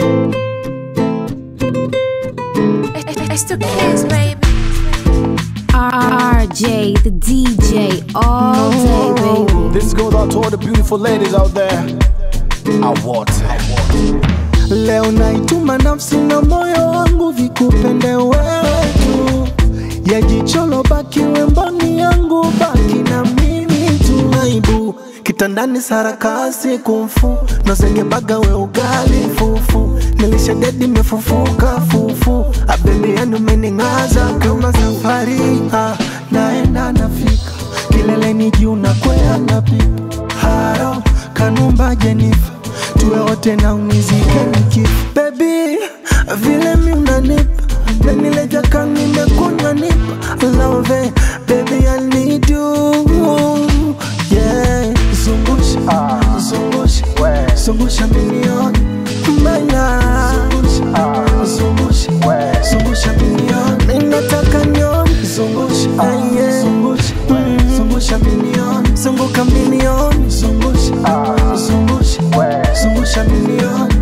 It's the kids, baby. RJ, the DJ, all day, baby. This goes out to all the beautiful ladies out there. Awote. Leo naituma nafsi na moyo wangu vikupende wewe tu, ya jicholo baki wemboni yangu, baki na mimi tu. Aibu kitandani sarakasi kumfu nozengebaga we ugali fufu nilisha dedi mefufuka fufu abebi yani umening'aza kama safari ah, naenda nafika kileleni juu na kwea napipa haro kanumba jenifa tuwe wote na unizike nikifa bebi vile mi unanipa nanileja kama nimekunywa nipa love baby I need you yeah zungusha zungusha zungusha milioni mbaya zungusha zungusha milioni mimi nataka nione zungusha yeah. zungusha zungusha milioni zunguka milioni zungusha zungusha zungusha milioni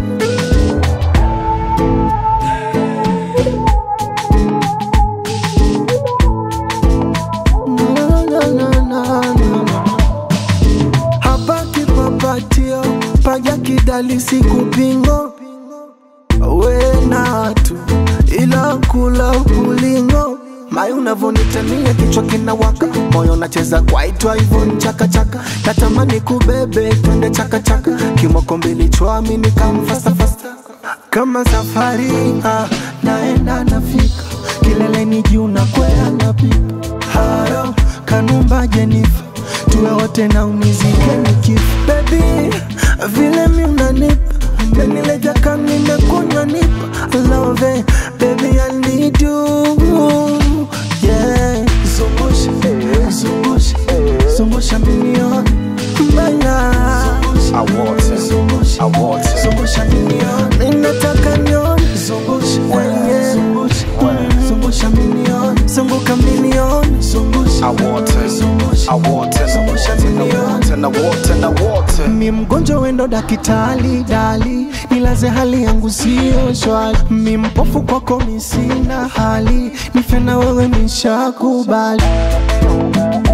Na, na, na, na, na. hapa kipapatio paja kidali sikupingo wenatu ila kula ulingo mai unavonitamia kichwa kinawaka moyo nacheza kwaitwa hivyo nchakachaka natamani kubebe twende chakachaka kimoko mbili chwami nikamfasafasa kama safari ah, naenda nafika kileleni juu na kwea napipa haro kanumba jenifa tuwe wote na unizike nikifa bebi vile mi unanipa nanileja kama nimekunywa nipa love baby I need you yeah zungusha zungusha zungusha milioni mbaya Awote. zungusha Awote. zungusha milioni mimi nataka nione zungusha yeah. zungusha zungusha milioni zunguka milioni zungusha Awote. zungusha Awote. zungusha milioni Awote. Na wote na wote. mi mgonjwa wendo dakitali dali nilaze hali yangu sio shwali mi mpofu kwako mi sina hali nife na wewe nishakubali